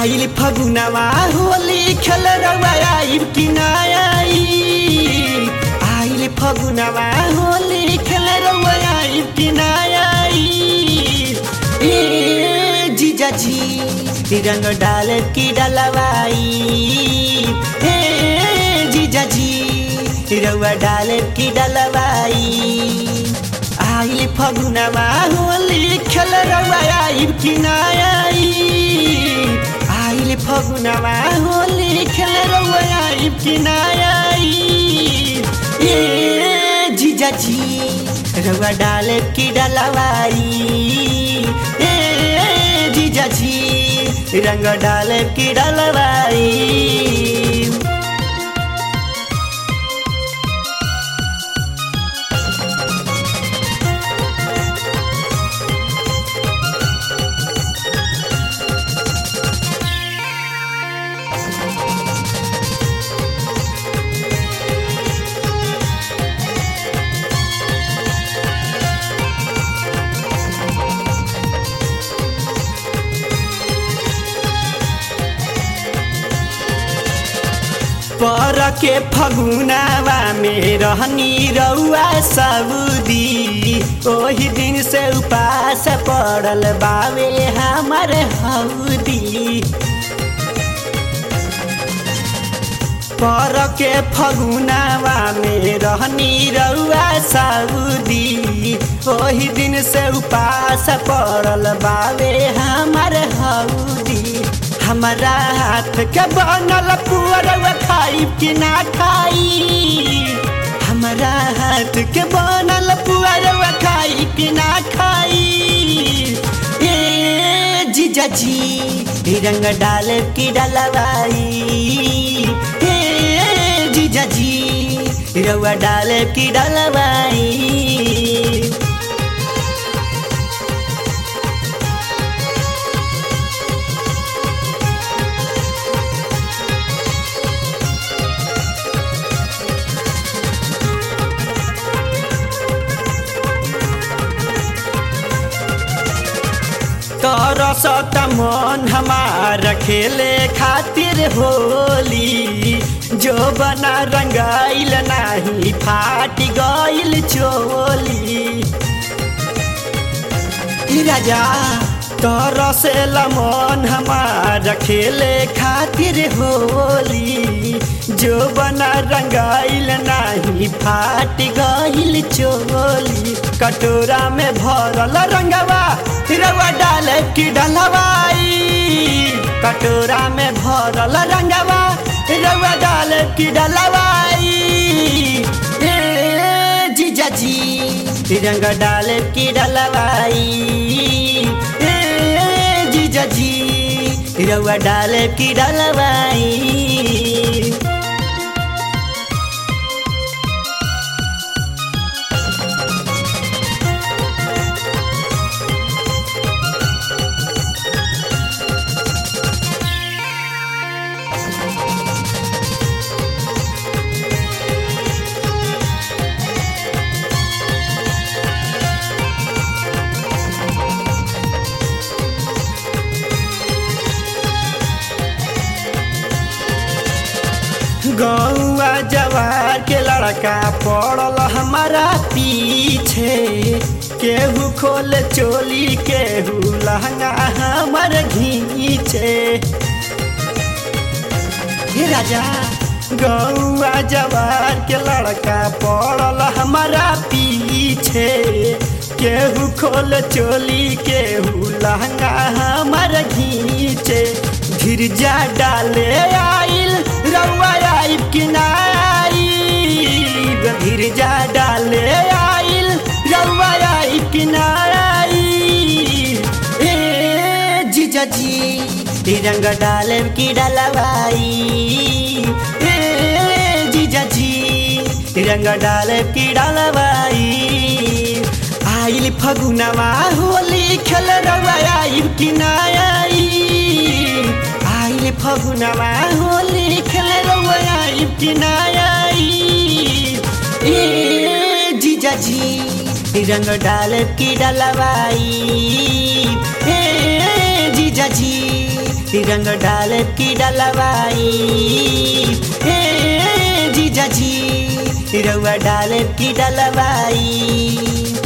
आइल फगुनवा होली खेल रवा आइब कि ना आई आइल फगुनवा होली खेल रवा आइब कि ना आई ए जीजा जी रंग डाल की डलवाई हे जीजा जी रवा डाल की डलवाई आइल फगुनवा होली खेल रवा आइब कि ना आई आइल फगुनवा होली खेल रवा आइब कि ना आई ए जीजा जी रवा डाल की डलवाई ए जीजा जी रंग डाल की डलवाई पर के फगुनावा में रहनी रउआ सऊदी ओही दिन से उपास पड़ल बावे हमर हौदी पर के फगुनावा में रहनी रउआ सऊदी ओही दिन से उपास पड़ल बावे हमर हौदी हमारा हाथ के बनल पुअरवा खाई कि ना खाई हमारा हाथ के बनल पुअरवा खाई कि ना खाई ए जीजा जी रंग डाल की डलवाई ए जीजा जी रउआ डाल की डलवाई तरसत मन हमार खेले खातिर होली जो बना रंगाइल नाही फाट गइल चोली राजा तरसेल मन हमार खेले खातिर होली जो बना रंगाइल नाही फाट गइल चोली कटोरा में भरल रंगवा रवा डाल की डलवाई कटोरा में भरल रंगवा रवा डाल की डलवाई ए जीजा जी रंग डाल की डलवाई ए जीजा जी रवा डाल की डलवाई गौआ जवार के लड़का पड़ल हमारा पीछे केहू खोल चोली केहू लहंगा हमर घीचे हे राजा गौआ जवार के लड़का पड़ल हमारा पीछे केहू खोल चोली केहू लहंगा हमर घीचे गिरजा डाले आइल रउआ आइब कि ना आइब गिरजा डाले आइल रउआ आइब कि ना आइब ए जीजा जी रंग डाले की डलवाई ए जीजा जी रंग डाले की डलवाई आइल फगुनवा होली खेल रवा आइब कि ना आई आइल फगुनवा होली खेल रवा आइब कि ना आई ए जीजा जी रंग डाल की डलवाई ए जीजा जी रंग डाले की डलवाई हे जीजा जी रउआ डाले की डलवाई